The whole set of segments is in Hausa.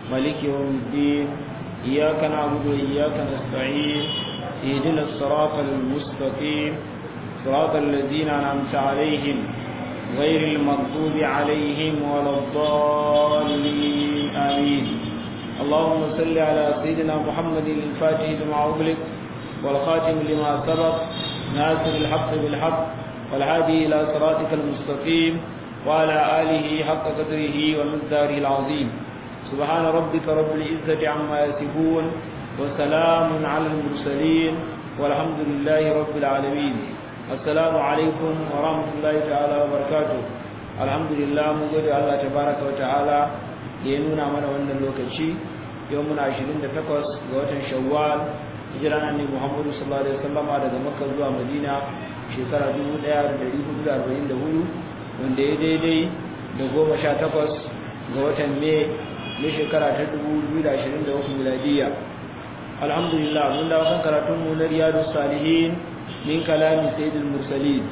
مالك يوم الدين إياك نعبد وإياك نستعين اهدنا الصراط المستقيم صراط الذين أنعمت عليهم غير المغضوب عليهم ولا الضالين آمين اللهم صل على سيدنا محمد الفاتح لما أغلق والخاتم لما سبق ناصر الحق بالحق والهادي إلى صراطك المستقيم وعلى آله حق قدره ومقداره العظيم سبحان ربك رب العزة عما يصفون وسلام على المرسلين والحمد لله رب العالمين السلام عليكم ورحمة الله تعالى وبركاته الحمد لله مجد الله تبارك وتعالى لينونا من وانا اللوكشي يومنا عشرين تقص غوتن شوال hijiran annabi Muhammadu sallallahu alaihi wasallam daga Makka zuwa Madina shekara 1444 wanda ya daidai da 18 ga watan Mai na shekara ta 2023 miladiya alhamdulillah mun dawo kan karatun mu na Riyadus Salihin min kalami Sayyidul Mursalin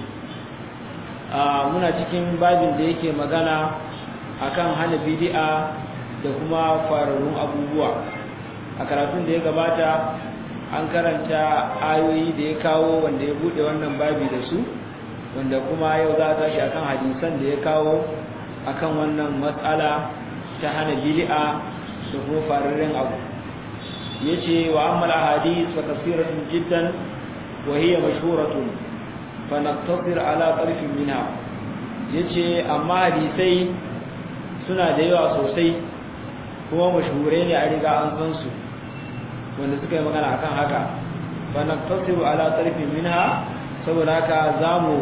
a muna cikin babin da yake magana akan hana bid'a da kuma fararun abubuwa a karatun da ya gabata an karanta ayoyi da ya kawo wanda ya bude wannan babi da su wanda kuma yau za a tashi akan hadisan da ya kawo akan wannan matsala ta hana bid'a da kuma fararren abu yace wa ammal ahadith fa kasiratun jiddan wa hiya mashhuratun fa naqtasir ala tarfin minha yace amma hadisai suna da yawa sosai kuma mashhure ne a riga an san su wanda suka yi magana akan haka fa naqtasiru ala tarfin minha saboda haka zamu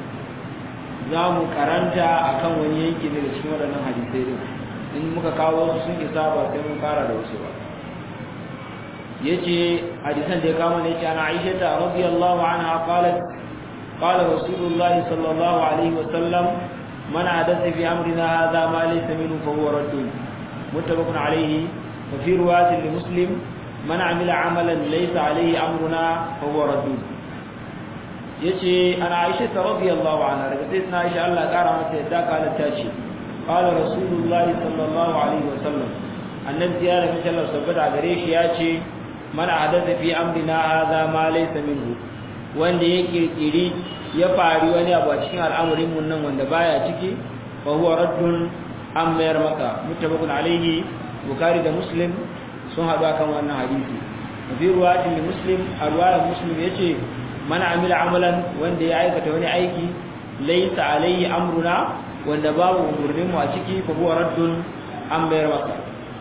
zamu karanta akan wani yanki daga cikin waɗannan hadisai din in muka kawo su sun isa ba sai mun fara da wasu ba yace hadisan da ya kama ne yace ana Aisha ta radiyallahu anha qalat qala rasulullah sallallahu alaihi wasallam man hadatha fi amrina hadha ma laysa minhu fa huwa raddun muttafaqun alaihi وفي رواية لمسلم man amila amalan laysa alayhi amruna fa huwa raddud yace ana Aisha radhiyallahu anha daga sai na Aisha Allah kara mata yadda kala ta ce qala rasulullahi sallallahu alaihi wasallam annabi ya rabi sallallahu sabbata gare shi yace man hadatha fi amrina hadha ma laysa minhu wanda ya kirkiri ya fari wani abu a cikin al'amarin mun nan wanda baya ciki fa huwa raddun an mayar maka muttafaqun alaihi bukhari da muslim sun haɗu a kan wannan hadisi fi ruwatin da muslim a ruwayar muslim ya ce mana amila amalan wanda ya aikata wani aiki laisa alayhi amruna wanda babu umarninmu a ciki fa huwa raddun an bayar masa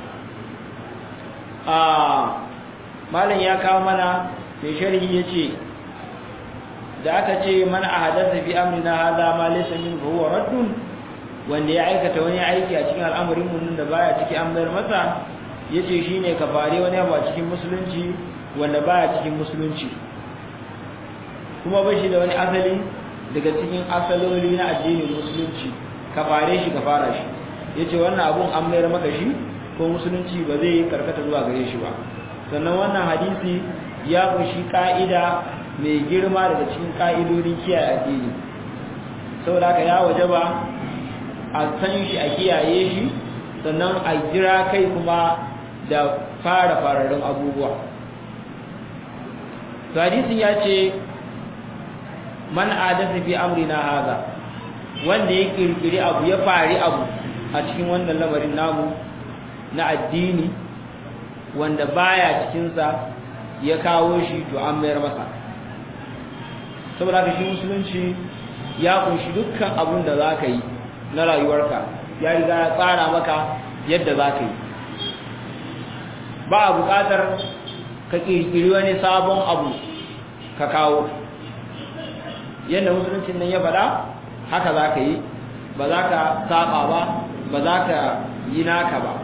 a malam ya kawo mana mai sharhi ya ce da aka ce mana a hadasa fi amrina hada ma laysa min fa huwa raddun wanda ya aikata wani aiki a cikin al'amarin mun da baya ciki an bayar masa yace shine ka fare wani abu a cikin musulunci wanda baya cikin musulunci kuma ba shi da wani asali daga cikin asaloli na addinin musulunci ka fare shi ka fara shi yace wannan abun an mayar maka shi ko musulunci ba zai karkata zuwa gare shi ba sannan wannan hadisi ya kunshi ka'ida mai girma daga cikin ka'idodin kiyaye addini saboda haka ya wajaba a san shi a kiyaye shi sannan a jira kai kuma da fara fararen abubuwa to hadisin ya ce man adasa fi amrina haza wanda ya kirkiri abu ya fari abu a cikin wannan lamarin namu na addini wanda baya cikinsa ya kawo shi to an mayar masa saboda haka shi musulunci ya kunshi dukkan abun da za ka yi na rayuwarka ya riga ya tsara maka yadda za ka yi ba a buƙatar ka ƙirƙiri wani sabon abu ka kawo yadda musuluncin nan ya faɗa haka za ka yi ba za ka saba ba ba za ka yi naka ba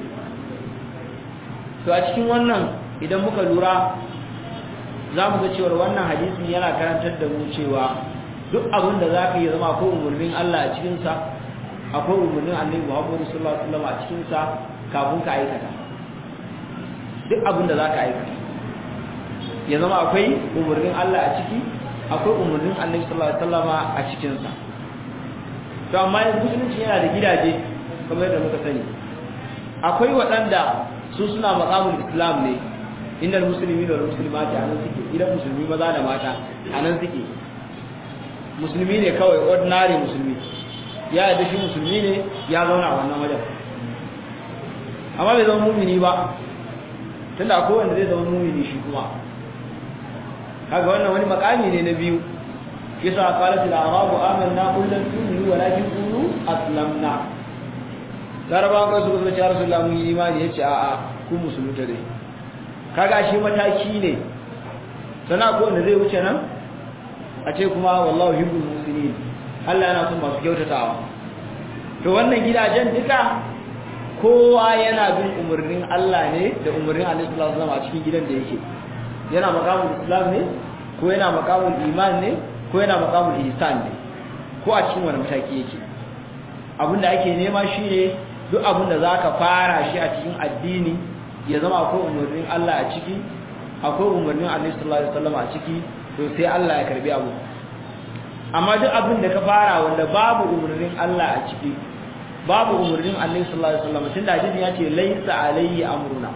to a cikin wannan idan muka lura za mu ga cewar wannan hadisin yana karantar da mu cewa duk abin da za ka yi zama akwai umarnin Allah a cikinsa akwai umarnin annabi Muhammadu sallallahu alaihi wasallam a cikinsa kafin ka aikata duk abin da za ka aikata ya zama akwai umarnin Allah a ciki akwai umarnin annabi sallallahu alaihi wasallam a cikinsa to amma yanzu musulunci yana da gidaje kamar yadda muka sani akwai waɗanda su suna maqamul islam ne innal muslimina wal muslimati anan suke idan musulmi maza da mata anan suke musulmi ne kawai ordinary musulmi ya yadda shi musulmi ne ya zauna a wannan wajen amma bai zama mumini ba tunda akwai wanda zai zama mumini shi kuma kaga wannan wani makami ne na biyu yasa qalat al arabu amanna qul lam tu'minu walakin qulu aslamna laraba ko su ce rasulullah mun yi imani yace a a ku musulunta dai kaga shi mataki ne sana ko wanda zai wuce nan a ce kuma wallahu yuhibbul muslimin Allah yana son masu kyautatawa to wannan gidajen duka kowa yana bin umarnin Allah ne da umarnin Annabi sallallahu alaihi wasallam a cikin gidan da yake yana maqamul islam ne ko yana maqamul iman ne ko yana maqamul ihsan ne ko a cikin wani mataki yake abinda ake nema shine duk abinda zaka fara shi a cikin addini ya zama akwai umarnin Allah a ciki akwai umarnin Annabi sallallahu alaihi wasallam a ciki to sai Allah ya karbi abu amma duk abin da ka fara wanda babu umarnin Allah a ciki babu umarnin Annabi sallallahu alaihi wasallam tunda hadisi ya ce laisa alayhi amruna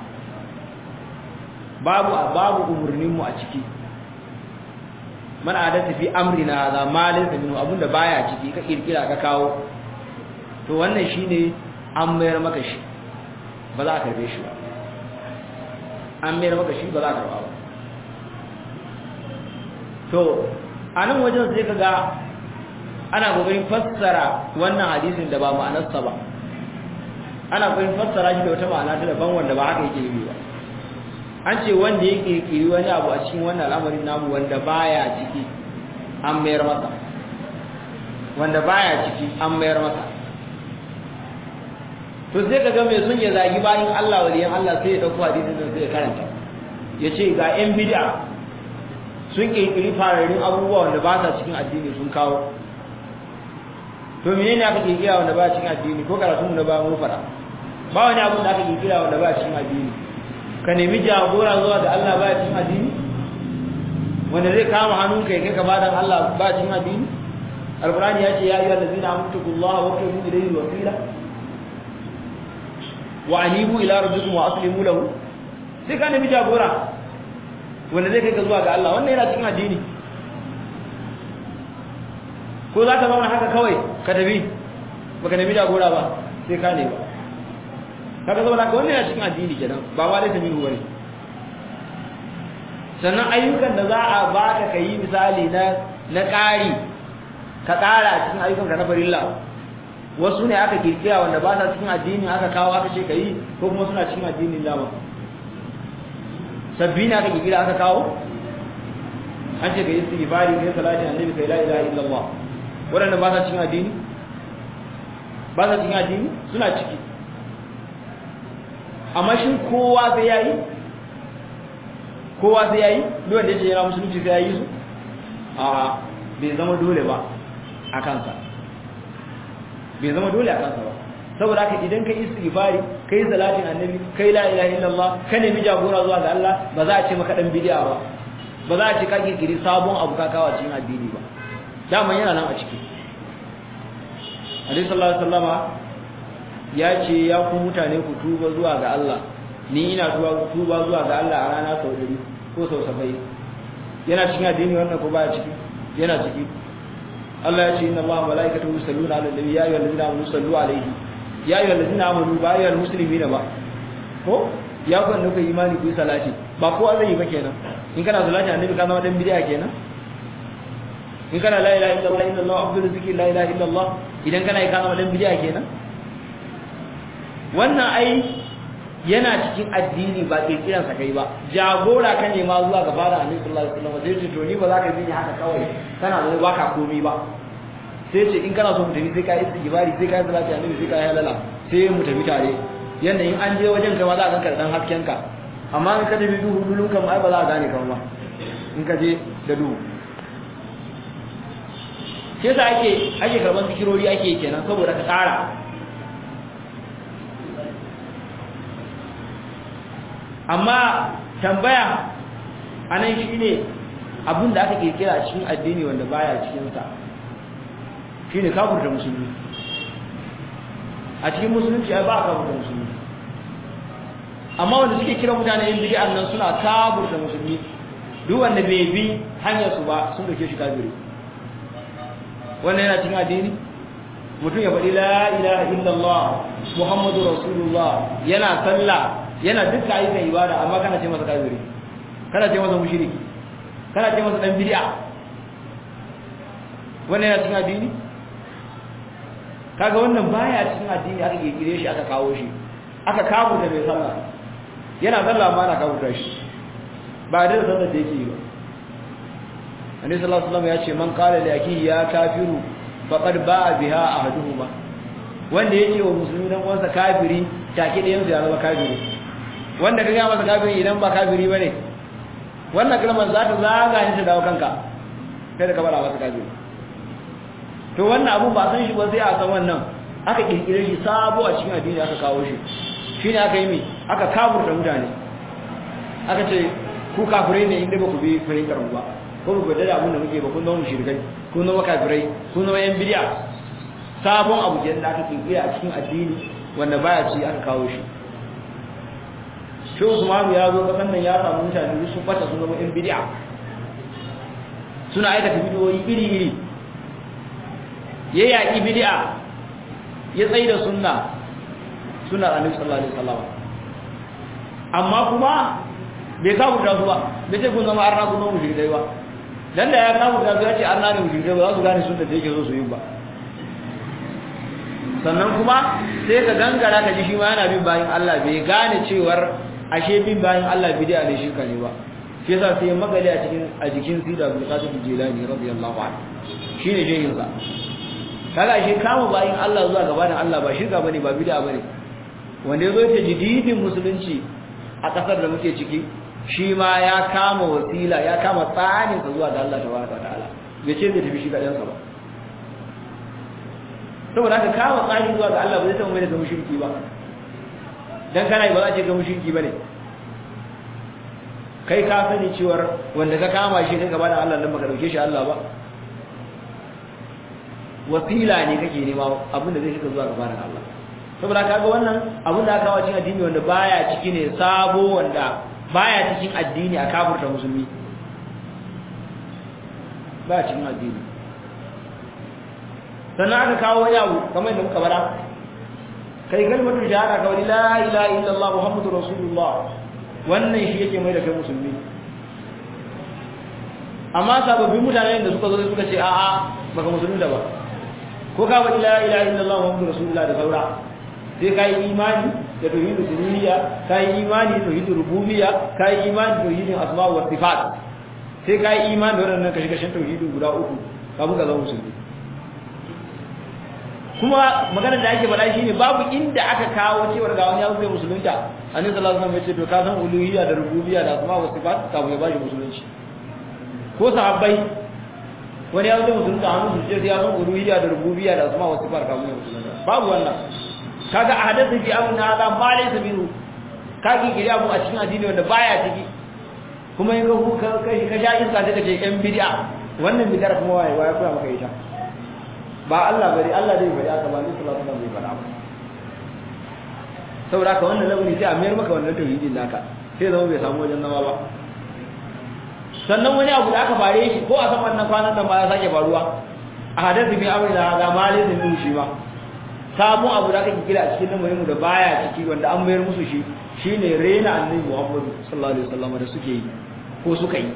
babu babu umarnin mu a ciki man adata fi amrina hadha ma laysa minhu abinda baya ciki ka kirkira ka kawo to wannan shine an mayar maka shi ba za ka karbe shi ba an mayar maka shi ba za ka karba ba to a nan wajen sai ka ga ana kokarin fassara wannan hadisin da ba ma'anarsa ba ana kokarin fassara shi da wata ma'ana ta daban wanda ba haka yake yi ba an ce wanda ya kirkiri wani abu a cikin wannan al'amarin namu wanda baya ciki an mayar masa wanda baya ciki an mayar masa to sai ka ga mai sun ya zagi bayan Allah waliyan Allah sai ya dauko hadisin nan sai ya karanta ya ce ga yan bid'a sun kirkiri fararin abubuwa wanda ba sa cikin addini sun kawo to menene aka kirkira wanda ba cikin addini ko karatun da ba mu fara ba wani abu da aka kirkira wanda ba cikin addini ka nemi jagora zuwa da Allah ba cikin addini wanda zai kama hannun kai kai ka ba dan Allah ba cikin addini alqur'ani ya ce ya ayyuhal ladzina amanu billahi wa qulu ilayhi wasila wa anibu ila rabbikum wa aslimu lahu sai ka nemi jagora wanda zai kai ka zuwa ga Allah wannan yana cikin addini ko za ka zauna haka kawai ka tafi baka nemi jagora ba sai ka ne ba kaga zauna ka wannan yana cikin addini kenan ba ma dai ta mihu bane sannan ayyukan da za a baka kai misali na na ƙari ka ƙara a cikin ayyukan ka na farilla wasu ne aka kirkira wanda ba sa cikin addini aka kawo aka ce kai ko kuma suna cikin addinin dama sabbi ne aka kirkira aka kawo an ce ka yi istighfari ka yi salati annabi kai la ilaha illallah waɗanda ba sa cikin addini ba sa cikin addini suna ciki amma shin kowa sai yayi kowa sai yayi duk wanda yake yana musulunci sai yayi su a bai zama dole ba a kansa bai zama dole a kansa ba saboda haka idan ka istighfari kai salatin annabi kai la ilaha illallah ka nemi jagora zuwa ga Allah ba za a ce maka dan bid'a ba ba za a ce ka kirkiri sabon abu ka kawo cikin addini ba daman yana nan a ciki Alaihi sallallahu alaihi wasallama ya ce ya ku mutane ku tuba zuwa ga Allah ni ina tuba tuba zuwa ga Allah a rana sau 100 ko sau 70 yana cikin addini wannan ko baya ciki yana ciki Allah ya ce inna Allaha malaikatahu yusalluna 'alan nabi ya ayyuhallazina amanu sallu 'alaihi ya ayyuhallazina amanu ba ayyuhal muslimina ba ko ya ku annabi imani ku yi salati ba kowa zai yi ba kenan in kana salati annabi ka zama dan bid'a kenan in kana la ilaha illallah illallah abdul zikri la ilaha illallah idan kana yi ka zama dan bid'a kenan wannan ai yana cikin addini ba kirkiran sa kai ba jagora ka ne ma zuwa ga fara annabi sallallahu alaihi wasallam sai ce to ni ba za ka bi ni haka kawai kana da baka komai ba sai ce in kana so mu tafi sai ka yi istighfari sai ka yi salati annabi sai ka yi halala sai mu tafi tare yanda in an je wajen kai ma za ka ganka dan hasken ka amma in ka tafi duhu dulun kan ai ba za ka gane kan ba in ka je da duhu sai sa ake ake karban zikirori ake kenan saboda ka tsara amma tambaya anan shine abin da aka kirkira cikin addini wanda baya cikin sa shine kafirta musulmi a cikin musulunci ai ba kafirta musulmi amma wanda suke kira mutane yin bid'a nan suna kaburta musulmi duk wanda bai bi hanyar su ba sun dauke shi kafiri wannan yana cikin addini mutum ya faɗi la ilaha illallah muhammadu rasulullah yana sallah yana dukkan ayyukan ibada amma kana ce masa kafiri kana ce masa mushriki kana ce masa dan bid'a wannan yana cikin addini kaga wannan baya cikin addini aka kirkire shi aka kawo shi aka kawo da mai sallah yana sallah ma na kawo shi ba da sallar da yake yi ba annabi sallallahu alaihi wasallam ya ce man qala li akihi ya kafiru faqad ba'a biha ahaduhuma wanda yake wa musulmi dan uwansa kafiri take da yanzu ya zama kafiri wanda kaga masa kafiri idan ba kafiri bane wannan kalmar za ta zaga ni ta dawo kanka kai da ka bada masa kafiri to wannan abu ba san shi ba sai a san wannan aka kirkire shi sabo a cikin addini aka kawo shi shine aka yi mi aka kafurta mutane aka ce ku kafirai ne inda ba ku bi fahimtar ba ko ba da abin da muke ba kun zama mushrikai kun zama kafirai kun zama yan bid'a sabon abu da aka kirkire a cikin addini wanda baya ci aka kawo shi shi Usman ya zo kasan nan ya samu mutane su fata sun zama yan bid'a suna aikata bidiyoyi iri-iri ya yaƙi bid'a ya tsaye da sunna suna annabi sallallahu alaihi wasallam amma kuma bai kawo da su ba bai ce kun zama arna kun zama mushrikai ba dan da ya kawo da su ya ce arna ne mushrikai ba za su gane sunna da yake so su yi ba sannan kuma sai ka gangara ka ji shi ma yana bin bayin Allah bai gane cewar ashe bin bayin Allah bid'a ne shirka ne ba shi yasa sai magali a cikin a jikin sida Abdul Qadir Jilani radiyallahu anhu shine shehin sa kaga shi kama bayin Allah zuwa gabanin Allah ba shirka bane ba bid'a bane wanda yazo yake jididin musulunci a kasar da muke ciki shi ma ya kama wasila ya kama tsanin sa zuwa ga Allah tabaraka ta'ala bai ce zai tafi shi kadan sa ba saboda haka kama tsani zuwa ga Allah ba zai taɓa mai da mushriki ba dan kana ba za a ce ga mushriki bane kai ka sani cewar wanda ka kama shi kai gaba da Allah nan baka dauke shi Allah ba wasila ne kake nema abinda zai shiga zuwa gaban Allah saboda kaga wannan abin da aka kawo cikin addini wanda baya ciki ne sabo wanda baya cikin addini a kafirta musulmi baya cikin addini sannan aka kawo wani abu kamar yadda muka bara kai kalmatu shahada kawai la ilaha illallah muhammadu rasulullah wannan shi yake mai da kai musulmi amma sababbin mutanen da suka zo suka ce a'a baka musulmi da ba ko ka wani la ilaha illallah muhammadu rasulullah da saura sai ka yi imani da tauhidul uluhiyya ka yi imani da tauhidul rububiyya ka yi imani da tauhidin asma wa sifat sai ka yi imani da wannan kashi kashin tauhidin guda uku kafin ka zama musulmi kuma maganar da ake faɗa shine babu inda aka kawo cewa ga wani ya zai musulunta annabi sallallahu alaihi wasallam ya ce to ka san uluhiyya da rububiyya da asma wa sifat kafin ya bashi musulunci ko sahabbai wani ya zai musulunta hannu su ce ya san uluhiyya da rububiyya da asma wa sifat kafin ya musulunta babu wannan kaga a hadatha fi amrina hada ma laysa minhu kage gidi abu a cikin addini wanda baya ciki kuma in ka kai ka sha iska sai ka ce yan bid'a wannan bid'ar kuma waye waye koya maka ita ba Allah bari Allah dai bari aka ba ni sallallahu alaihi wasallam bai fara ba saboda ka wannan lamari sai a mayar maka wannan tauhidin naka sai zama bai samu wajen nawa ba sannan wani abu da aka fare shi ko a saman nan kwanan nan ba ya sake faruwa a hadatha fi amrina hada ma laysa minhu shi ma samu abu da aka kira a cikin lamarin mu da baya ciki wanda an mayar musu shi shine rena annabi Muhammad sallallahu alaihi wasallam da suke yi ko suka yi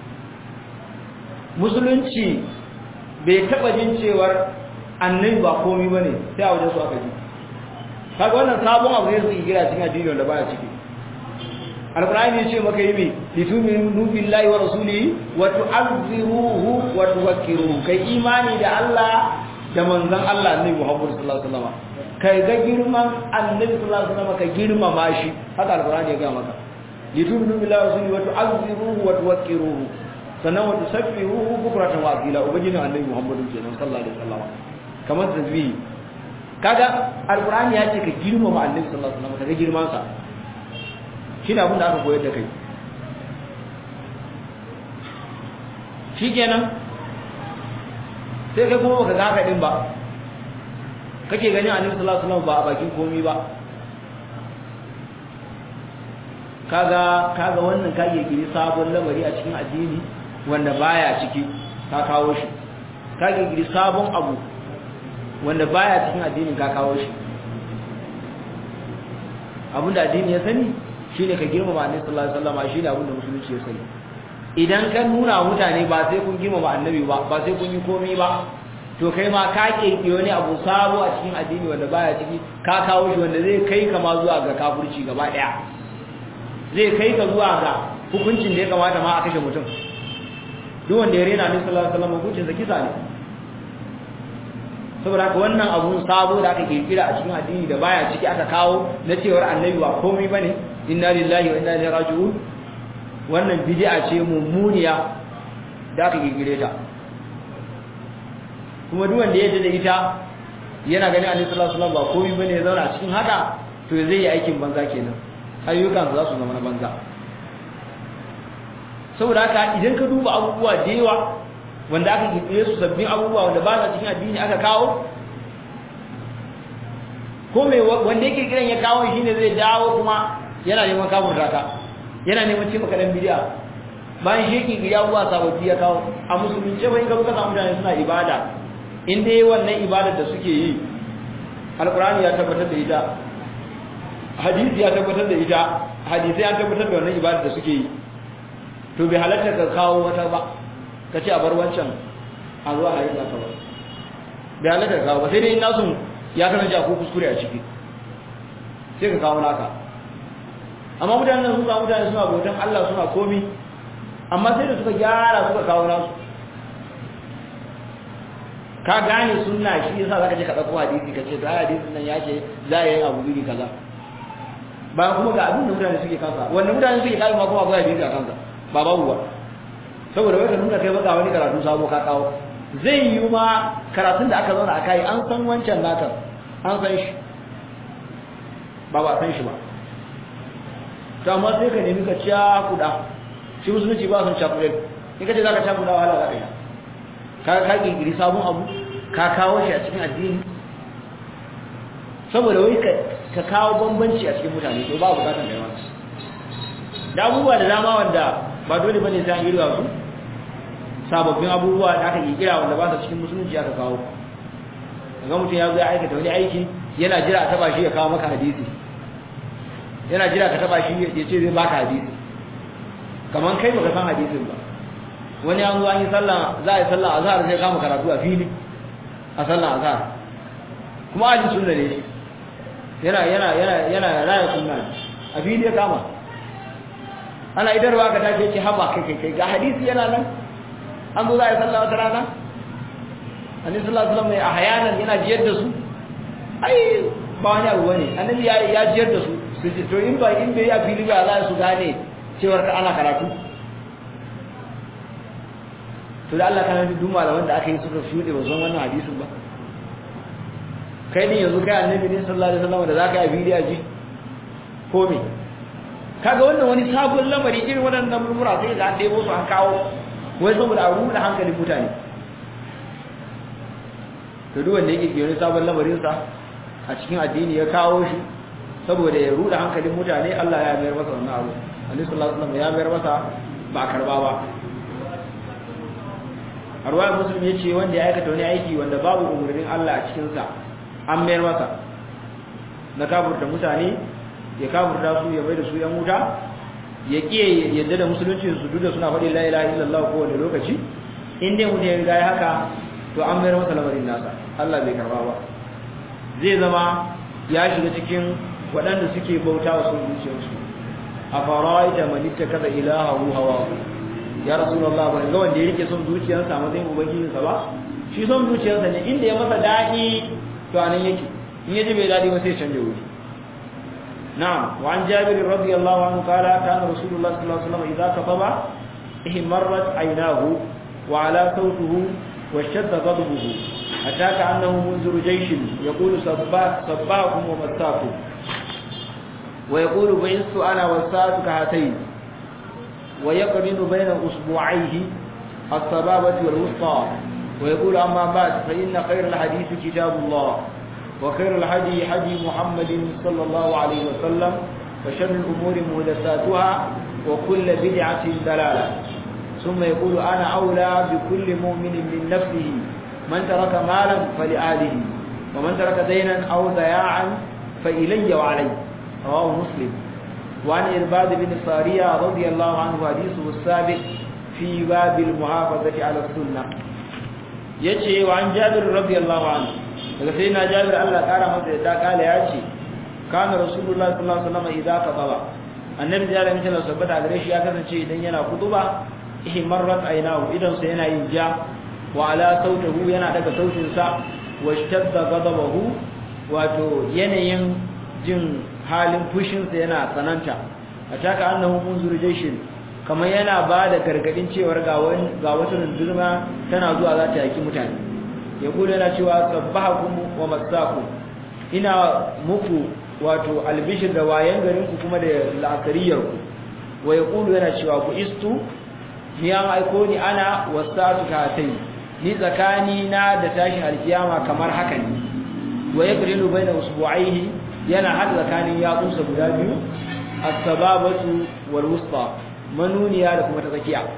musulunci bai taba jin cewar annabi ba komai bane sai a wajen su aka ji kaga wannan sabon abu ne suke kira cikin addini wanda baya ciki alqur'ani ya ce maka yi me lituminu billahi wa rasulihi wa tu'azziruhu wa tuwakkiruhu kai imani da Allah da manzon Allah annabi Muhammad sallallahu alaihi wasallam kai ga girman annabi sallallahu alaihi wasallam ka girmama shi haka alqur'ani ya ga maka lituminu billahi wa rasulihi wa tu'azziruhu wa tuwakkiruhu sannan wa tusabbihuhu bukratan wa asila ubangijin annabi Muhammad sallallahu alaihi wasallam kamar tasbih kaga alqur'ani ya ce ka girmama annabi sallallahu alaihi wasallam ka ga girman sa shine abin da aka koyar da kai shikenan sai kai kuma baka ga haka din ba kake ganin annabi sallallahu alaihi wasallam ba a bakin komai ba kaga kaga wannan ka kirkiri sabon lamari a cikin addini wanda baya ciki ka kawo shi ka kirkiri sabon abu wanda baya cikin addinin ka kawo shi abinda addini ya sani shine ka girmama annabi sallallahu alaihi wasallam shine abinda musulunci ya sani idan ka nuna mutane ba sai kun girmama annabi ba ba sai kun yi komai ba to kai ma ka kirkiri wani abu sabo a cikin addini wanda baya ciki ka kawo shi wanda zai kai ka ma zuwa ga kafirci gaba daya zai kai ka zuwa ga hukuncin da ya kamata ma a kashe mutum duk wanda ya rena annabi sallallahu alaihi wasallam hukuncin sa kisa ne saboda haka wannan abun sabo da aka kirkira a cikin addini da baya ciki aka kawo na cewar annabi ba komai bane inna lillahi wa inna ilaihi raji'un wannan bid'a ce mummuniya da aka kirkire ta kuma duk wanda ya da ita yana ganin annabi sallallahu alaihi wasallam ba komai bane ya zauna a cikin haka to zai yi aikin banza kenan ayyukan za su zama na banza saboda haka idan ka duba abubuwa da yawa wanda aka kirkire su sabbin abubuwa wanda ba sa cikin addini aka kawo ko mai wanda yake kiran ya kawo shine zai dawo kuma yana neman kafurta ka yana neman ce maka dan bidiya bayan shi yake gida abubuwa sababbi ya kawo a musulunci bai ga kuka samu mutane suna ibada in dai wannan ibadar da suke yi alkurani ya tabbatar da ita hadisi ya tabbatar da ita hadisi ya tabbatar da wannan ibadar da suke yi to bai halatta ka kawo wata ba ka ce a bar wancan a zuwa a yi za ka ba bai halatta ka kawo ba sai dai nasu ya kasance a ko kuskure a ciki sai ka kawo naka amma mutanen sun samu mutane suna bautan Allah suna komi amma sai da suka gyara suka kawo nasu ka gane sunna shi yasa zaka je ka dauko hadisi ka ce to ai hadisin nan ya ce za a yi abu iri kaza bayan kuma ga abin da mutane suke kansa wanda mutane suke kai ma kuma akwai hadisi a kansa ba babu ba saboda wai ka nuna kai baka wani karatu sabo ka kawo zai yi ma karatun da aka zauna a kai an san wancan naka an san shi ba ba san shi ba to amma sai ka nemi ka ciya kuda shi musulunci ba sun cakuɗe in ka ce za ka cakuɗa wahala za ka yi ka ka kirkiri sabon abu ka kawo shi a cikin addini saboda wai ka kawo bambanci a cikin mutane to ba bukatar kai masu da abubuwa da dama wanda ba dole bane sai an yi su sababbin abubuwa da aka kirkira wanda ba su cikin musulunci aka kawo kaga mutum ya zo ya aikata wani aiki yana jira a taba shi ya kawo maka hadisi yana jira ka taba shi ya ce zai baka hadisi kaman kai baka san hadisin ba wani an zo an yi sallah za a yi sallah azhar sai kama karatu a fili a sallah azhar kuma ajin sunna ne shi yana yana yana yana raya sunna a fili ya kama ana idarwa ka tashi ce haba kai kai kai ga hadisi yana nan an zo za a yi sallah wata rana annabi sallallahu alaihi wasallam a hayanan yana jiyar da su ai ba wani abu bane annabi ya ya jiyar da su su ji to in ba in bai a fili ba za su gane cewar ana karatu to da Allah kana duk malaman da aka yi suka shude ba zan wannan hadisin ba kai ne yanzu kai annabi ne sallallahu alaihi wasallam da zaka yi bidiyo ji ko me kaga wannan wani sabon lamari irin waɗannan murmura sai ga an debo su an kawo wai saboda a ruɗa hankalin mutane to duk wanda yake wani sabon lamarin sa a cikin addini ya kawo shi saboda ya ruɗa hankalin mutane Allah ya mayar masa wannan abu Annabi sallallahu alaihi wasallam ya mayar masa ba karba ba arwaya muslim ya ce wanda ya aikata wani aiki wanda babu umarnin Allah a cikinsa an mayar masa na kafurta mutane ya kafurta su ya bai da su yan wuta ya ƙiye yadda da musulunci su duk da suna faɗi la ilaha illallah ko wani lokaci in dai mutum ya riga ya haka to an mayar masa lamarin nasa Allah bai karba ba zai zama ya shiga cikin waɗanda suke bauta wa sun zuciyarsu a faraita manitta kaza ilahahu hawa ya rasulullah ba ga wanda ya rike son zuciyarsa a matsayin ubangijinsa ba shi son zuciyarsa ne inda ya masa daɗi to anan yake in yaji bai daɗi ba sai canja wuri na'am wa an jabir radiyallahu anhu qala kana rasulullah sallallahu alaihi wasallam idza khataba ihmarrat aynahu wa ala sawtuhu wa shadda ghadabuhu hatta ka'annahu munziru jayshin yaqulu sabbahakum wa masakum wa yaqulu ba'istu ana wasa'atu ka hatayn ويقرن بين أسبوعيه الصبابة والوسطى ويقول أما بعد فإن خير الحديث كتاب الله وخير الحدي حدي محمد صلى الله عليه وسلم وشر الأمور محدثاتها وكل بدعة ضلالة ثم يقول أنا أولى بكل مؤمن من نفسه من ترك مالا فلأهله ومن ترك دينا أو ضياعا فإلي وعلي رواه مسلم وعن إرباد بن صارية رضي الله عنه حديثه السابق في باب المحافظة على السنة يجي وعن جابر رضي الله عنه سيدنا جابر الله قال مصر قال يأتي كان رسول الله صلى الله عليه وسلم إذا خطب النبي صلى الله عليه وسلم ثبت على ريش يا كسن شيء إذن ينا خطبة ihmarrat aynahu idan sa yana yin ja wa ala sautahu yana daga sautin sa wa shtadda ghadabahu wato yanayin jin halin fushin sa yana tsananta ataka annahu munzur jayshin kamar yana ba da gargadin cewar ga wani ga wata rundurma tana zuwa za ta yaki mutane ya kula yana cewa sabbahakum wa masakum ina muku wato albishir da wayan garin ku kuma da la'asariyar ku wa yaqulu yana cewa ku istu ni an aiko ni ana wasatu katai ni tsakani na da tashin alkiyama kamar haka ne wa yaqrilu baina usbu'aihi yana hada tsakanin yatsunsa guda biyu as-sababatu wal wusta manuniya da kuma ta tsakiya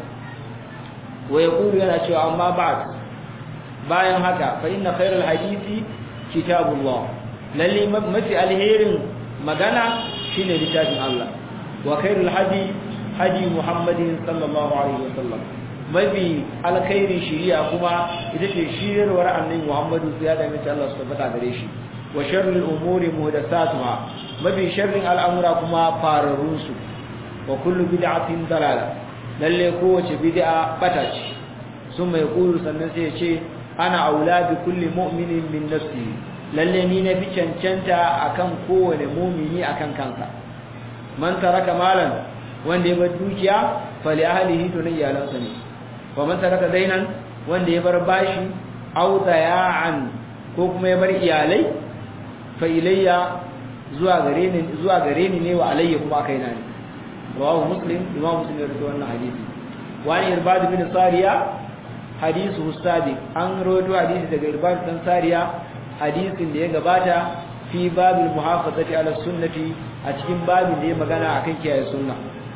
wa yaqulu yana cewa amma ba'd bayan haka fa inna khayral hadisi kitabullah lalle mafi alherin magana shine littafin Allah wa khairul hadi hadi Muhammadin sallallahu alaihi wasallam mafi alkhairi shiriya kuma ita ce shirarwar annabi Muhammadu ya da mace Allah su tabbata gare shi wa sharrul umuri muhdathatuha mafi sharrin al'amura kuma fararun su wa kullu bid'atin dalala lalle kowace bid'a bata ce sun mai kulu sannan sai ya ce ana aula bi kulli mu'minin min nafsi lalle ni na fi cancanta akan kowane mumini akan kansa man taraka malan wanda ya bar dukiya fali ahlihi to na iyalansa ne wa man taraka dainan wanda ya bar bashi aw daya'an ko kuma ya bar iyalai fa ilayya zuwa gare ni zuwa gare ni ne wa alayya kuma kaina ne rawahu muslim imam muslim ya rawaito wannan hadisi wa ni irbad bin sariya hadithu sabiq an rawaito hadisi daga irbad bin sariya hadisin da ya gabata fi babil muhafazati ala sunnati a cikin babin da ya magana akan kiyaye sunna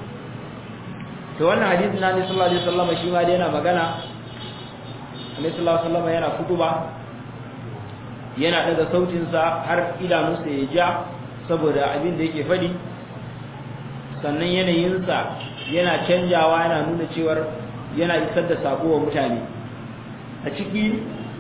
to wannan hadisin na Annabi sallallahu alaihi wasallam shi ma dai yana magana Annabi sallallahu alaihi wasallam yana kutuba yana daga sautin sa har idanunsa ya ja saboda abin da yake fadi sannan yanayin sa yana canjawa yana nuna cewar yana isar da sako wa mutane a ciki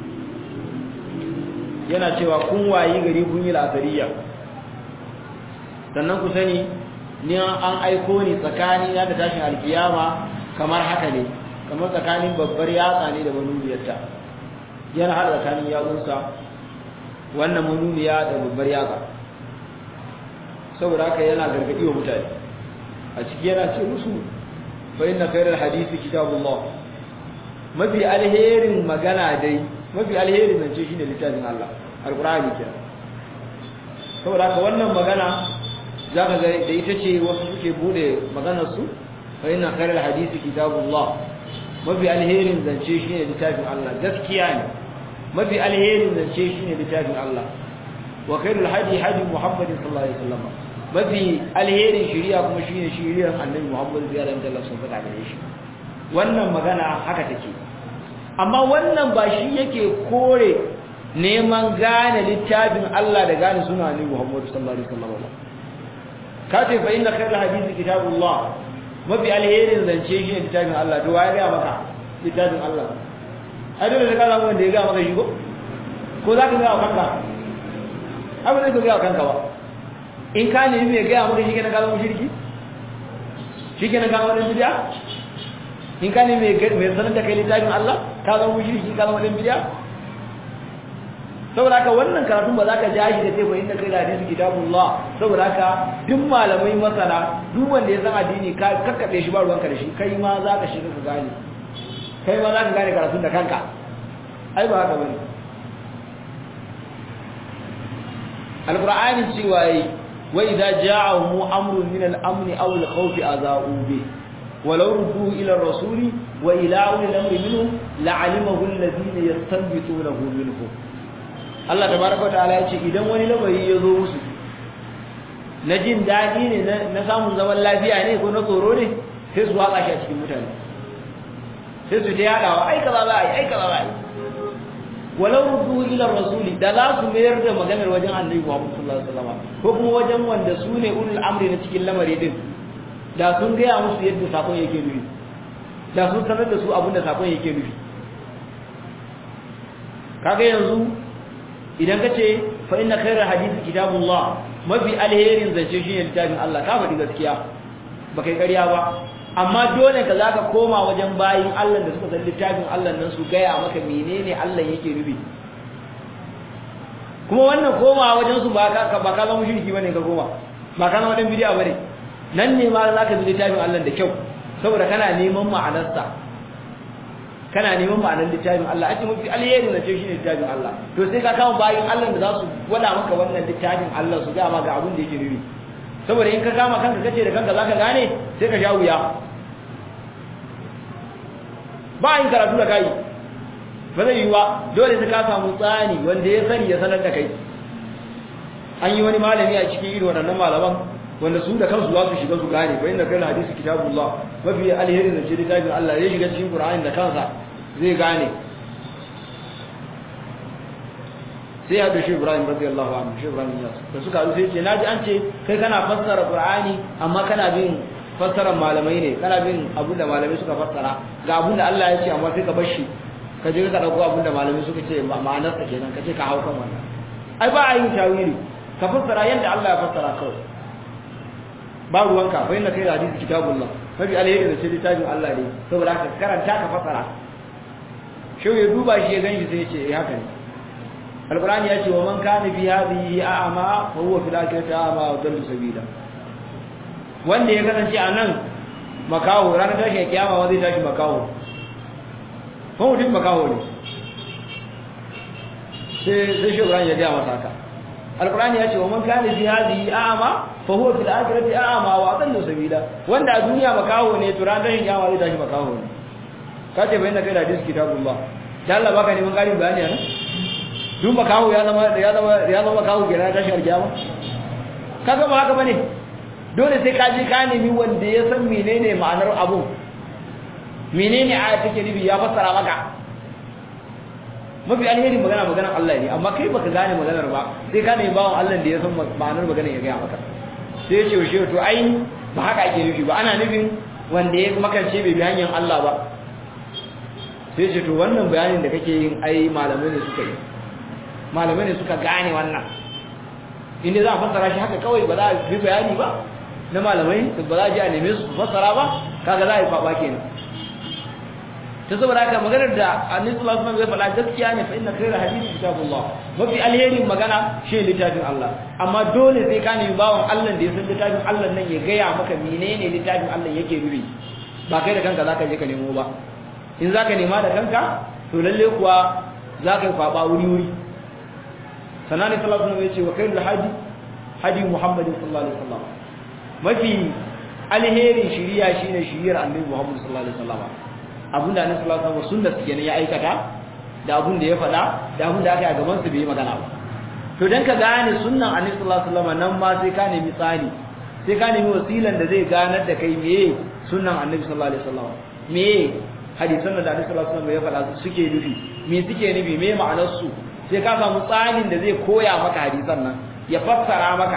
yana cewa kun wayi gari kun yi la'asariya sannan ku sani ni an aiko ni tsakani na da tashin alkiyama kamar haka ne kamar tsakanin babbar yatsa ne da manuniyarta yana hada tsakanin yatsunsa wannan manuniya da babbar yatsa saboda haka yana gargadi wa mutane a ciki yana ce musu fa inna khairal hadisi kitabullah mafi alherin magana dai mafi alherin zance shine littafin Allah alqur'ani kenan saboda haka wannan magana zaka ga da ita ce wasu suke bude maganar su fa inna khairal hadisi kitabullah mafi alherin zance shine littafin Allah gaskiya ne mafi alherin zance shine littafin Allah wa khairul hadi hadi muhammadin sallallahu alaihi wasallam mafi alherin shari'a kuma shine shari'ar annabi muhammad sallallahu alaihi wasallam sun faɗa gare shi wannan magana haka take amma wannan ba shi yake kore neman gane littafin Allah da gane suna annabi muhammad sallallahu alaihi wasallam ka ce fa inna khairal hadisi kitabullah mafi alherin zance shi ne littafin Allah to waye ga maka littafin Allah ai dole da kana wanda ya ga maka shi ko ko za ka ga kanka abu ne ka ga kanka ba in ka nemi mai ga maka shi kenan ka zama shirki shi kenan ka zama bid'a in ka nemi mai sanar da kai littafin Allah ka zama shirki ka zama bid'a saboda haka wannan karatun ba za ka ja shi da ce ba inda kai da hadisi kitabullah saboda haka duk malamai masana duk wanda ya san addini ka kakkabe shi ba ruwanka da shi kai ma za ka shiga ka gane kai ma za ka gane karatun da kanka ai ba haka bane alqur'ani cewa yi wa idza ja'ahum amrun min al-amn aw al-khawf aza'u bi ولو ردوا إلى الرسول وإلى أولي الأمر منهم لعلمه الذين يستنبطونه منهم Allah tabaraka wataala ya ce idan wani lamari ya zo musu na jin daɗi ne na samun zaman lafiya ne ko na tsoro ne sai su watsa shi a cikin mutane sai su ta yaɗawa ai kaza za a yi ai kaza za a yi walau ruddu ila rasuli da za su mayar da maganar wajen annabi Muhammad sallallahu alaihi wasallam ko kuma wajen wanda su ne ulul amri na cikin lamari din da sun gaya musu yadda sakon yake nufi da sun sanar da su abin da sakon yake nufi kaga yanzu idan ka ce fa inna khairal hadisi kitabullah mafi alherin zance shine littafin Allah ka faɗi gaskiya ba kai ƙarya ba amma dole ka zaka koma wajen bayin Allah da suka san littafin Allah nan su gaya maka menene Allah yake nufi kuma wannan koma wajen su ba ka ba ka zama mushriki bane ka koma ba ka zama dan bid'a bane nan ne ma zaka bi littafin Allah da kyau saboda kana neman ma'anarsa kana neman ma'anar littafin Allah ake mafi alheri na ce shine littafin Allah to sai ka kama bayin Allah da za su gwada maka wannan littafin Allah su ga maka abin da yake nufi saboda in ka kama kanka kace da kanka zaka gane sai ka sha wuya ba yin karatu da kai ba zai yi wa dole sai ka samu tsani wanda ya sani ya sanar da kai an yi wani malami a cikin irin waɗannan malaman wanda su da kansu za su shiga su gane fa inda kai hadisi kitabullah mafi alheri da ce littafin Allah ya shiga cikin Qur'ani da kansa zai gane sai ya dashi Ibrahim radiyallahu anhu shi Ibrahim ya da suka haɗu sai ce naji an ce kai kana fassara Qur'ani amma kana bin fassarar malamai ne kana bin abin da malamai suka fassara ga abin da Allah ya ce amma sai ka bar shi ka je ka dauko abin da malamai suka ce ma'anar sa kenan ka ce ka hau kan wannan ai ba a yin tawili ka fassara yadda Allah ya fassara kawai ba ruwanka fa inna kai hadisi kitabullah mafi alheri da ce littafin Allah ne saboda ka karanta ka fassara shau ya duba shi ya ganshi sai ya ce eh haka ne alqur'ani ya ce wa man kana fi hadhihi a'ma fa huwa fil akhirati a'ma wa dallu sabila wanda ya kasance a nan makaho ranar tashi kiyama wanda zai tashi makaho ko mutum makaho ne sai sai shi ya ga masa haka alqur'ani ya ce wa man kana fi hadhihi a'ma fa huwa fil akhirati a'ma wa adallu sabila wanda a duniya makaho ne to ranar tashi kiyama zai tashi makaho ne ka ce bayan da kai da hadisi kitabullah da Allah baka neman ƙarin bayani ne duk makaho ya zama ya zama ya zama makaho kenan tashi kiyama kaga ba haka bane dole sai ka je ka nemi wanda ya san menene ma'anar abu menene aya take nufi ya fassara maka mafi alheri magana maganar Allah ne amma kai baka gane maganar ba sai ka nemi bawon Allah da ya san ma'anar maganar ya gaya maka sai ya ce shi to ai ba haka ake nufi ba ana nufin wanda ya makance bai bi hanyar Allah ba sai ce to wannan bayanin da kake yin ai malamai ne suka yi malamai ne suka gane wannan inda za a fassara shi haka kawai ba za a fi bayani ba na malamai ba za a ji a neme su fassara ba kaga za a yi kwaba kenan ta saboda haka maganar da annabi sallallahu alaihi wasallam ya faɗa gaskiya ne fa inna khayra hadisi kitabullah mafi alheri magana shi littafin Allah amma dole sai ka nemi bawon Allah da ya san littafin Allah nan ya gaya maka menene littafin Allah yake nufi ba kai da kanka zaka je ka nemo ba in zaka nema da kanka to lalle kuwa zaka yi kwaba wuri wuri sanani sallallahu alaihi wasallam ya ce wa khairul hadi hadi muhammadin sallallahu alaihi wasallam mafi alherin shiriya shine shiriyar annabi muhammad sallallahu alaihi wasallam abinda annabi sallallahu alaihi wasallam sunnar sa kenan ya aikata da abin da ya faɗa da abin da aka yi a gaban su bai magana ba to dan ka gane sunnan annabi sallallahu alaihi wasallam nan ma sai ka nemi tsani sai ka nemi wasilan da zai ganar da kai meye sunnan annabi sallallahu alaihi wasallam meye hadisan da annabi sallallahu alaihi wasallam ya faɗa suke nufi me suke nufi me ma'anar su sai ka samu tsanin da zai koya maka hadisan nan ya fassara maka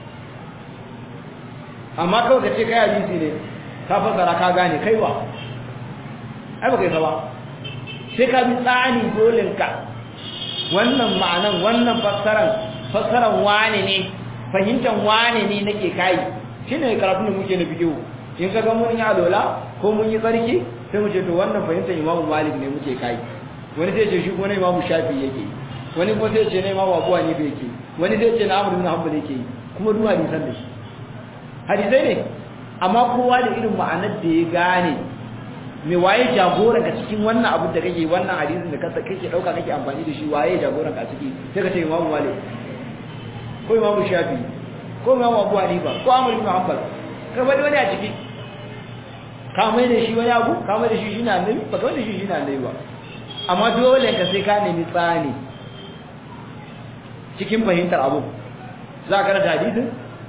amma kawai ka ce kai hadisi ne ka fassara ka gane kai ba ai ba kai ba sai ka bi tsani dolin ka wannan ma'anan wannan fassaran fassaran wane ne fahimtar wane ne nake kai shine karatun da muke na bidiyo in ka ga mun yi alola ko mun yi tsarki sai mu ce to wannan fahimtar imamu malik ne muke kai wani sai ce shi kuma na imamu shafi yake wani kuma sai ce na imamu abuwa ne bai yake wani sai ce na amur bin hanbal yake kuma duk hadisan da shi hadisai ne amma kowa da irin ma'anar da ya gane me waye jagoran ka cikin wannan abu da kake wannan hadisin da kake dauka kake amfani da shi waye jagoran ka ciki sai ka ce imamu malik ko imamu shafi ko imamu abu hanifa ko amur bin hanbal ka bari wani a ciki ka mai da shi wani abu ka mai da shi shi na annabi ba ka mai da shi shi na annabi ba amma dole ka sai ka nemi tsani cikin fahimtar abu za ka karanta hadisin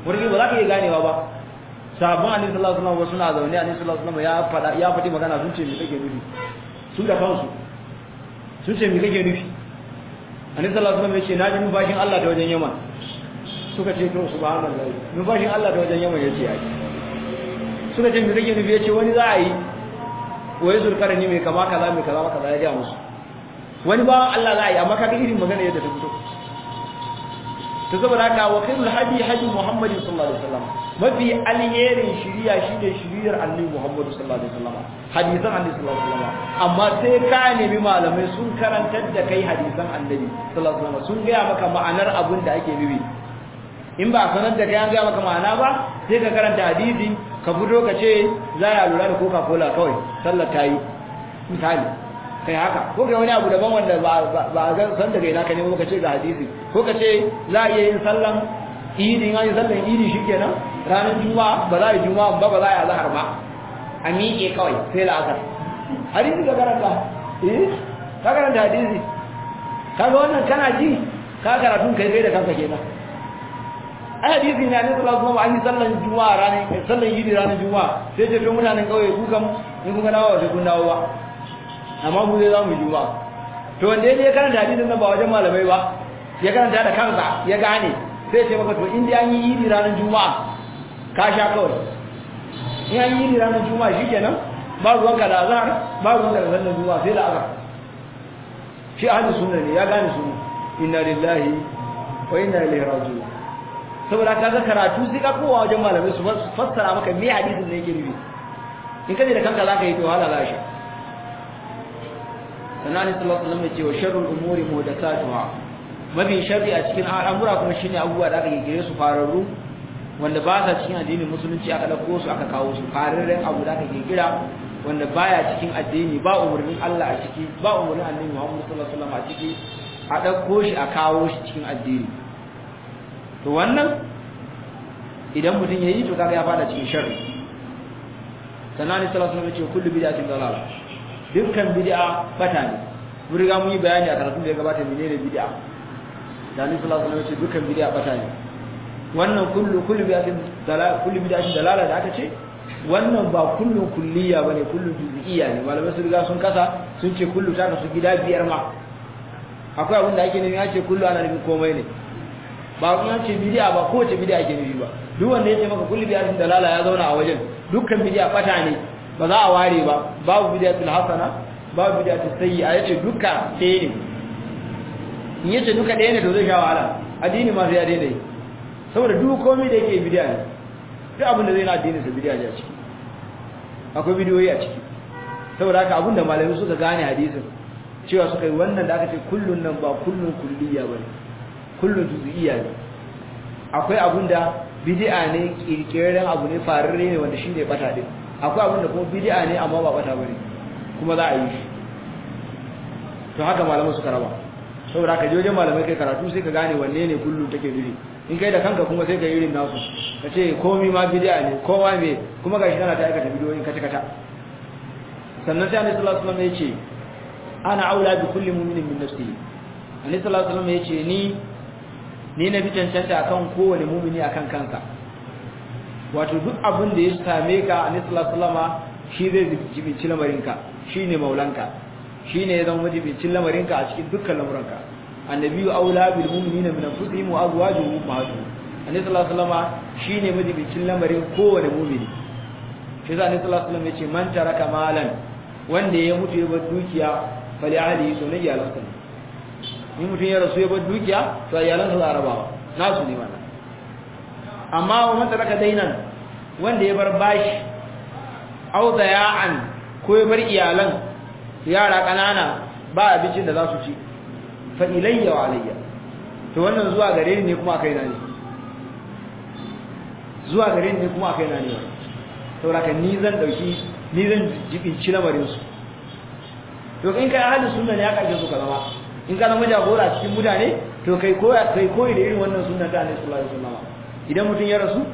wani ba za ka iya ganewa ba sabon annabi sallallahu alaihi wasallam suna zaune annabi sallallahu alaihi wasallam ya fada ya fadi magana sun ce me kake nufi su da kansu sun ce me kake nufi annabi sallallahu alaihi wasallam ya ce na ji numfashin Allah ta wajen Yaman suka ce to subhanallahi numfashin Allah ta wajen Yaman yace ai suka ce me kake nufi yace wani za a yi waye zulkarni mai kama kaza mai kaza kaza ya ga musu wani ba Allah za a yi amma kaga irin magana yadda ta fito to saboda haka wa khairul hadi hadi Muhammadin sallallahu alaihi wasallam mafi alherin shiriya shine shiriyar Annabi Muhammad sallallahu alaihi wasallam hadisan Annabi sallallahu alaihi wasallam amma sai ka nemi malamai sun karantar da kai hadisan Annabi sallallahu alaihi wasallam sun ga maka ma'anar abin da ake nufi in ba sanar da kai an ga maka ma'ana ba sai ka karanta hadisi ka fito ka ce za ya lura da Coca-Cola kawai sallar ta yi misali kai haka ko kai wani abu daban wanda ba a ga san daga ina ka nemo ka ce ga hadisi ko ka ce za a iya yin sallan idi an yi sallan idi shikenan ranar juma'a ba za a yi juma'a ba ba za a yi azhar ba a miƙe kawai sai la'asar hadisi ka karanta eh ka karanta hadisi kaga wannan kana ji ka karatun kai kai da kanka kenan ai hadisi ne annabi sallallahu alaihi wasallam an yi sallan juma'a ranar sallan idi ranar juma'a sai ce to mutanen kauye ku kam in kun ga dawo sai kun dawo ba amma mu zai zamu juma'a to wanda ya karanta hadisin nan ba wajen malamai ba ya karanta da kansa ya gane sai ya ce maka to in dai an yi idi ranar juma'a ka sha kawai in an yi idi ranar juma'a shikenan ba ruwanka da azhar ba ruwanka da sallar juma'a sai da azhar shi ahli sunna ne ya gane sunna inna lillahi wa inna ilaihi raji'un saboda kaga karatu sai ka kowa wajen malamai su fassara maka me hadisin ne yake nufi in kaje da kanka zaka yi to hala za shi sannan sallallahu alaihi wasallam ya ce wa sharrul umuri muhdathatuha mafi sharri a cikin al'amura kuma shine abubuwa da aka gire su fararru wanda ba sa cikin addinin musulunci aka dauko su aka kawo su fararren abu da aka gira wanda baya cikin addini ba umurnin Allah a ciki ba umurnin Annabi Muhammad sallallahu alaihi wasallam a ciki a dauko shi a kawo shi cikin addini to wannan idan mutum yayi to kaga ya fada cikin sharri sannan sallallahu alaihi wasallam ya ce kullu bid'atin dalal dukkan bid'a bata ne mun riga mun yi bayani a karatun da ya gabata menene bid'a da ni sallallahu alaihi wasallam dukkan bid'a bata ne wannan kullu kullu bid'atin dalal kullu bid'atin dalala da aka ce wannan ba kullun kulliya bane kullu juz'iyya ne malamai sun riga sun kasa sun ce kullu ta kasu gida biyar ma akwai abin da ake nufi ya ce kullu ana nufin komai ne ba kun ce bid'a ba kowace bid'a ake nufi ba duk wanda ya ce maka kullu bid'atin dalala ya zauna a wajen dukkan bid'a bata ne ba za a ware ba babu bid'atul hasana babu bid'atul sayyi'a yace duka ɗaya ne in yace duka ɗaya ne to zai sha wahala addini ma sai ya daina yi saboda duk komai da yake bid'a ne duk abin da zai na addini sa bid'a ne a ciki akwai bidiyoyi a ciki saboda haka abin da malamai suka gane hadisin cewa suka yi wannan da aka ce kullun nan ba kullun kulliya bane kullun juz'iyya ne akwai abin da bid'a ne kirkiraren abu ne fararre ne wanda shine bata din akwai abin da kuma bid'a ne amma ba bata bane kuma za a yi shi to haka malamai suka raba saboda ka je wajen malamai kai karatu sai ka gane wanne ne kullum take nufi in kai da kanka kuma sai ka yi irin nasu ka ce komai ma bid'a ne kowa me kuma gashi kana ta aikata bidiyoyin kata kata sannan sai Annabi sallallahu alaihi wasallam ya ce ana aula bi kulli mu'minin min nafsihi Annabi sallallahu alaihi wasallam ya ce ni ni na bi cancanta akan kowane mu'mini akan kansa wato duk abin da ya same ka Annabi sallallahu alaihi wasallam shi zai jibinci lamarinka shine maulanka shine ya zama majibincin lamarinka a cikin dukkan lamuranka annabiyu aula bil mu'minina min anfusihim wa azwajuhum ummahatuhum annabi sallallahu alaihi wasallam shine majibincin lamarin kowane mu'mini shi yasa annabi sallallahu alaihi wasallam yace man taraka malan wanda ya mutu ya bar dukiya fali ahli to ne iyalansa ne in mutum ya rasu ya bar dukiya to iyalansa za a rabawa nasu ne mana amma wa man taraka dainan wanda ya bar bashi au daya'an ko ya bar iyalan yara kanana ba abincin da za su ci fa ilayya wa alayya to wannan zuwa gare ni ne kuma akai na ne zuwa gare ni ne kuma akai na ne saboda ni zan dauki ni zan jibinci lamarin su to in kai ahli sunna ne ya kaje su ka zama in ka zama jagora cikin mutane to kai koyi kai koyi da irin wannan sunna ta Annabi sallallahu alaihi wasallam idan mutun ya rasu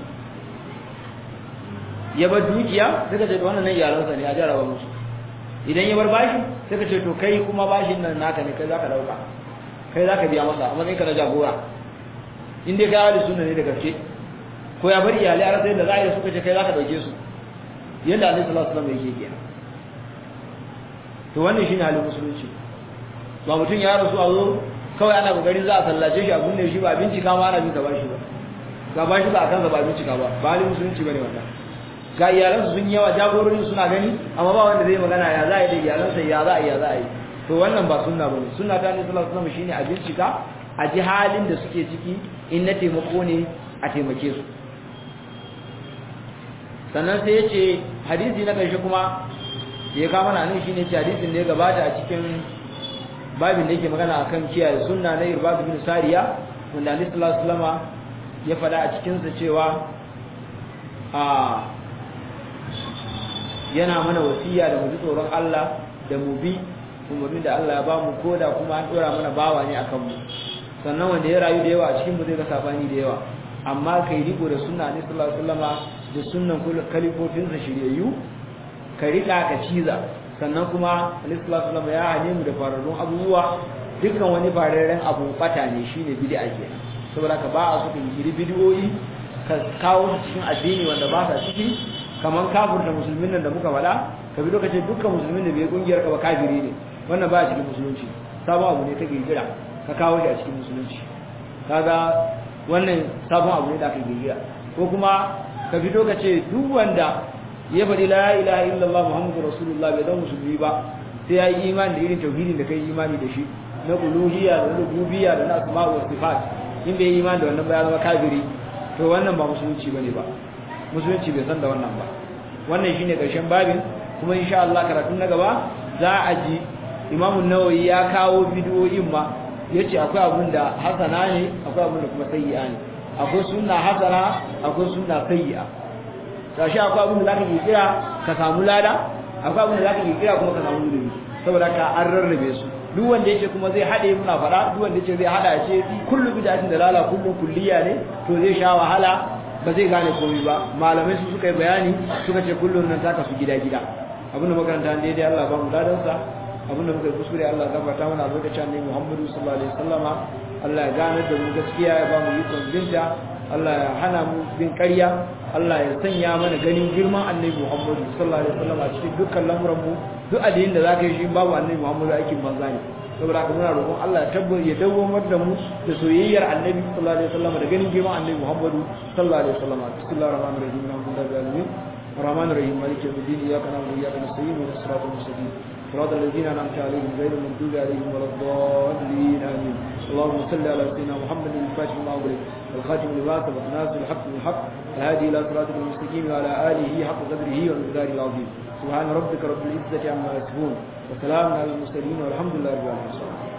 ya bar dukiya daga ce wannan ne iyalansa ne a jaraba musu idan ya bar bashi sai ka ce to kai kuma bashin nan naka ne kai zaka dauka kai zaka biya masa amma kai kana jagora in dai kai ahli sunna ne da gaske ko ya bar iyalai a rasa yadda za a yi suka ce kai za ka ɗauke su yadda alaihi salatu wasallam yake kenan to wannan shine halin musulunci ba mutum ya rasu a zo kawai ana kokarin za a sallace shi a kunne shi ba bincika ma ana bin ka bashi ba ga bashi ba a kansa ba bincika ba ba halin musulunci bane wannan ga iyalansu sun yawa jagororin suna gani amma ba wanda zai magana ya za a yi da iyalansa ya za a yi ya za a yi to wannan ba sunna bane sunna ta ne sallallahu alaihi wasallam shine a bincika a ji halin da suke ciki in na taimako ne a taimake su sannan sai ya ce hadisi na ƙarshe kuma ya kama na nan shine ce hadisin da ya gabata a cikin babin da yake magana akan kiyaye sunna na irbadu bin sariya wanda Annabi sallallahu alaihi wasallam ya faɗa a cikin sa cewa a yana mana wasiya da mu ji tsoron Allah da mu bi umarnin da Allah ya ba mu koda kuma an dora mana bawa ne akan mu sannan wanda ya rayu da yawa a cikin mu zai ga sabani da yawa amma kai riko da sunna ne sallallahu alaihi wasallama da sunnan kalifofin sa shiryayyu ka rika ka ciza sannan kuma alaihi sallallahu alaihi ya hane mu da fararrun abubuwa dukkan wani fararren abu bata ne shine bid'a kenan saboda ka ba a so ka yi bid'o'i ka kawo su cikin addini wanda ba sa ciki kaman kafirta musulmin nan da muka faɗa ka bi lokacin dukkan musulmin da bai kungiyar ka ba kafiri ne wannan ba a cikin musulunci sabon abu ne kake gira ka kawo shi a cikin musulunci kaga wannan sabon abu ne da aka gira ko kuma ka fito ka ce duk wanda ya faɗi la ilaha illallah muhammadu rasulullah bai zama musulmi ba sai ya yi imani da irin tauhidin da kai imani da shi na uluhiyya da rububiyya da na asma wa sifat in bai yi imani da wannan ba ya zama kafiri to wannan ba musulunci bane ba musulunci bai san da wannan ba wannan shine karshen babin kuma insha Allah karatun na gaba za a ji Imam Nawawi ya kawo bidiyoyin ma yace akwai abun da hasana ne akwai abun da kuma sayyi'a ne akwai sunna hasana akwai sunna sayyi'a sashi akwai abun da zaka yi kira ka samu lada akwai abun da zaka yi kira kuma ka samu zunubi saboda ka an rarrabe su duk wanda yake kuma zai hade muna fada duk wanda yake zai hada ce kullu bid'atin dalala kullu kulliya ne to zai sha wahala ba zai gane komai ba malamai su suka yi bayani suka ce kullun nan ta kasu gida gida abinda makaranta ne dai Allah ba mu ladan sa abinda muka yi kuskure Allah ya gafarta mana albarkacin annabi Muhammadu sallallahu alaihi wasallama Allah ya gane da mu gaskiya ya ba mu yi binta Allah ya hana mu bin ƙarya Allah ya sanya mana ganin girman annabi Muhammadu sallallahu alaihi wasallama cikin dukkan lamuran mu duk addinin da zaka yi shi babu annabi Muhammadu aikin banza ne saboda haka muna roƙon Allah ya tabbata ya dawwamar da mu da soyayyar annabi sallallahu alaihi wasallama da ganin girman annabi Muhammadu sallallahu alaihi wasallama bismillahir rahmanir rahim alhamdulillahi alamin الرحمن الرحيم مالك يوم الدين اياك نعبد واياك نستعين اهدنا الصراط المستقيم صراط الذين انعمت عليهم غير المغضوب عليهم ولا الضالين امين اللهم صل على سيدنا محمد الفاتح لما أغلق والخاتم لما سبق ناصر الحق بالحق الهادي الى صراطك المستقيم وعلى اله حق قدره ومقداره العظيم سبحان ربك رب العزه عما يصفون وسلام على المرسلين والحمد لله رب العالمين